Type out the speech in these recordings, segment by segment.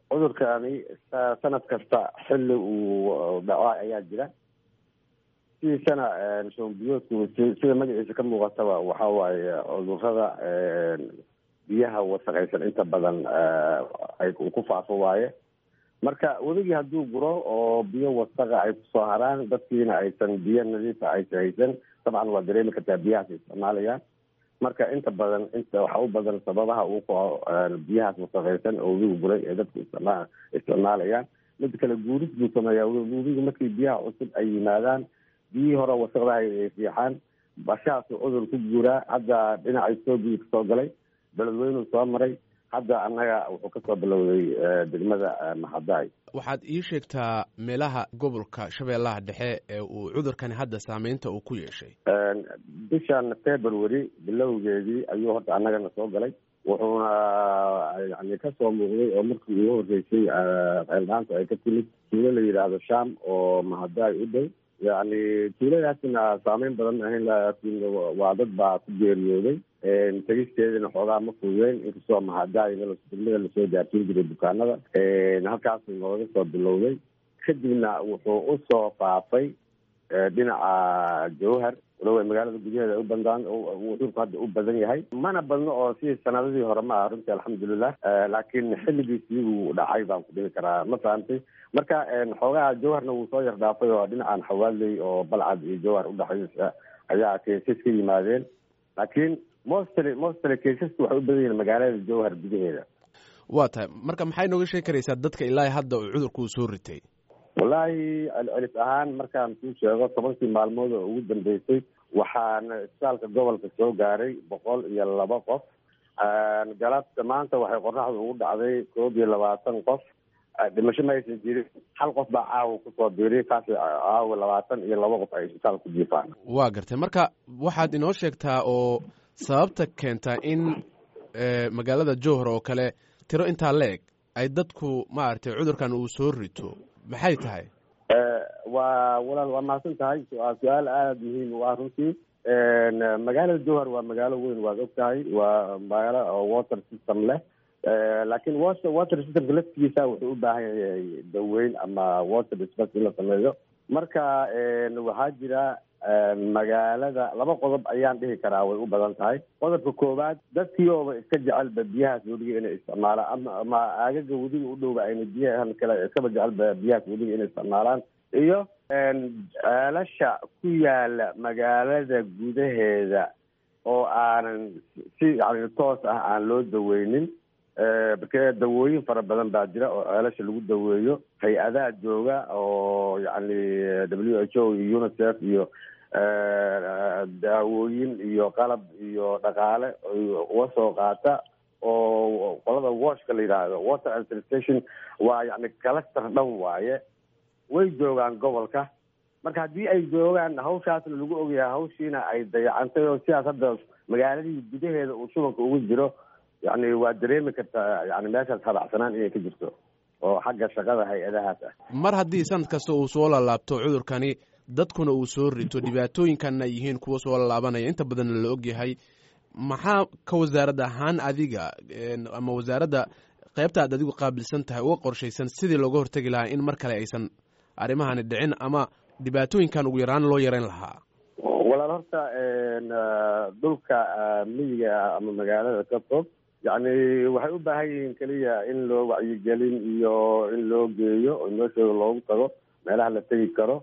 cudurkani sanad kasta xilli uu dhaco ayaa jira sidiisana shombiyoodku sida magaciisa ka muuqataba waxa waaye cudurada biyaha wasaqaysan inta badan ay ku faafo waaye marka weligii hadduu guro oo biyo wasaqa ay kusoo haraan dadkiina aysan biyo nadiifa aysan haysan dabcan waa dareemi kartaa biyahaas isticmaalayaan marka inta badan inta waxa u badan sababaha uu kaco biyahaas wasaqaysan oo webigu guray ee dadku isticma isticmaalayaan mid kale guuris buu sameeyaa webigu markii biyaha cusub ay yimaadaan biyihii hore wasaqdaha ay fiixaan bashaasuu cudur ku guuraa hadda dhinaca etoobiya kasoo galay beledweynuu soo maray hadda annaga wuxuu kasoo bilowday degmada maxadaay waxaad ii sheegtaa meelaha gobolka shabeellaha dhexe ee uu cudurkani hadda saameynta uu ku yeeshay bishan february bilowgeedii ayuu horta annagana soo galay wuxuuna yani kasoo muuqday oo markii ugu horreysay ceeldhaanta ay ka timid tuulo la yidhaahdo sham oo mahadaay u dhow yani tuuladaasina saameyn badan ahayn laakiin waa dad baa ku geeriyooday tegisteedana xoogaa ma fududeyn inkastoo mahadaay degmada lasoo gaarsiin jiray bukaanada halkaasu nooga soo bilowday kadibna wuxuu usoo faafay dhinaca jawhar walow magaalada gudaheeda u bandaan cudurku hadda u badan yahay mana badno oo sidii sanadadii hore ma aha runtii alxamdulilah laakiin xilligiisii uu dhacay baan ku dhihi karaa ma fahamtay marka xoogaha jawharna wuu soo yar dhaafay oo dhinacan xawaaley oo balcad iyo jawhar udhexaysa ayaa keesas ka yimaadeen laakiin mostly mostly keesasku waxay u badan yihiin magaalada jawhar gudaheeda waa tahay marka maxay nooga sheegi karaysaa dadka ilaa hadda uu cudurku soo ritay wallaahi celcelis ahaan markaan kuu sheego tobankii maalmood oo ugu dambeysay waxaana isbitaalka gobolka soo gaaray boqol iyo laba qof galabta maanta waxay qoraxda ugu dhacday koob iyo labaatan qof dhimasho ma aysan jirin hal qof baa caawa kusoo biiriy kaas caawa labaatan iyo laba qof ay isbitaal ku jiifaan waa gartay marka waxaad inoo sheegtaa oo sababta keentaa in magaalada jowhar oo kale tiro intaa la-eg ay dadku maaragtay cudurkan uu soo rito maxay tahay waa walaal waa mahadsan tahay waa su-aal aada muhiim u ah runtii magaalada jowhar waa magaalo weyn waad og tahay waa magaalo oo water system leh laakiin water water systemka laftigiisa wuxuu u baahan yahay daweyn ama water dispens in la sameeyo marka waxaa jira magaalada laba qodob ayaan dhihi karaa way u badan tahay qodobka koowaad dadkii ooba iska jecelba biyahaas weliga inay isticmaalaan ama ama aagaga weliga u dhowba ayna biyahan kale iskaba jecelba biyahaas weliga inay isticmaalaan iyo ceelasha ku yaala magaalada gudaheeda oo aanan si yani toos ah aan loo daweynin marke dawooyin fara badan baa jira oo ceelasha lagu daweeyo hay-adaha jooga oo yani w h o iyo unicef iyo daawooyin iyo qalab iyo dhaqaale uga soo qaata oo qolada washka la yidhaahdo water administration waa yani cluster dhan waaye way joogaan gobolka marka haddii ay joogaan hawshaasna lagu ogyahay hawshiina ay dayacantay oo sidaas hadda magaaladii gudaheeda uu shubanka ugu jiro yani waa dareemi kartaa yani meeshaas habacsanaan inay ka jirto oo xagga shaqada hay-adahaas ah mar haddii sanad kasta uu soo lalaabto cudurkani dadkuna uu soo rito dhibaatooyinkanna yihiin kuwa soo laalaabanaya inta badanna la og yahay maxaa ka wasaarad ahaan adiga ama wasaaradda qaybta aad adigu qaabilsan tahay uga qorshaysan sidii looga hortegi lahaa in mar kale aysan arrimahani dhicin ama dhibaatooyinkan ugu yaraan loo yareyn lahaa walaal horta dhulka miyiga ama magaalada ka fog yani waxay u baahan yihiin keliya in loo wacyigelin iyo in loo geeyo oo meeshooda loogu tago meelaha la tegi karo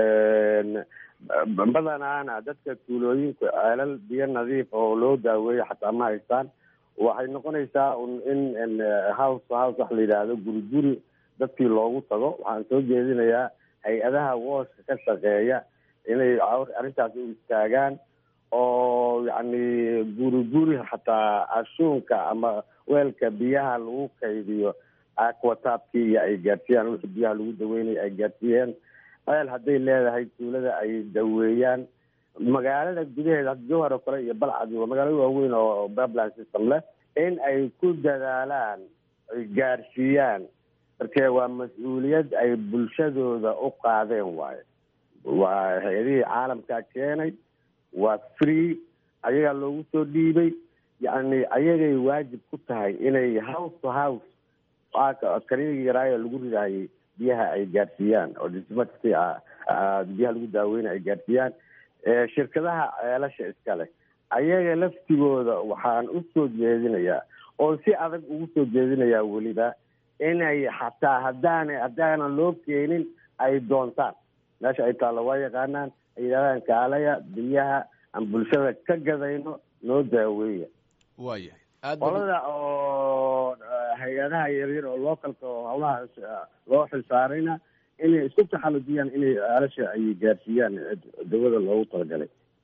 badanaana dadka tuulooyinku ceelal biyo nadiif oo loo daaweeyo xataa ma haystaan waxay noqonaysaa in house house wax la yidhaahdo guri guri dadkii loogu tago waxaan soo jeedinayaa hay-adaha wooshka ka shaqeeya inay arrintaas u istaagaan oo yacni guri guri xataa ashuunka ama weelka biyaha lagu kaydiyo aquataabkii iyo ay gaarsiiyaan wixii biyaha lagu daweynaya ay gaarsiiyeen ceel hadday leedahay tuulada ay daweeyaan magaalada gudaheeda jowhar oo kale iyo balcad waa magaalo waaweyn oo babland system leh in ay ku dadaalaan ay gaarsiiyaan marke waa mas-uuliyad ay bulshadooda u qaadeen waayo waa hay-adihii caalamkaa keenay waa free ayagaa loogu soo dhiibay yacni ayagay waajib ku tahay inay house to house askariyagii yaraayo lagu ridaayay biyaha ay gaarsiiyaan oo dismati biyaha lagu daaweyna ay gaarsiiyaan shirkadaha ceelasha iskale ayaga laftigooda waxaan usoo jeedinayaa oo si adag ugu soo jeedinayaa weliba inay xataa haddaana haddaanan loo keenin ay doontaan meesha ay taallo waa yaqaanaan ay yidhahdaan kaalaya biyaha aan bulshada ka gadayno noo daaweeya waayahay qolada oo hay-adaha yaryar oo localka oo hawlaha loo xilsaarayna inay isku taxalujiyaan inay aalasha ay gaarsiiyaan dawada loogu talagalay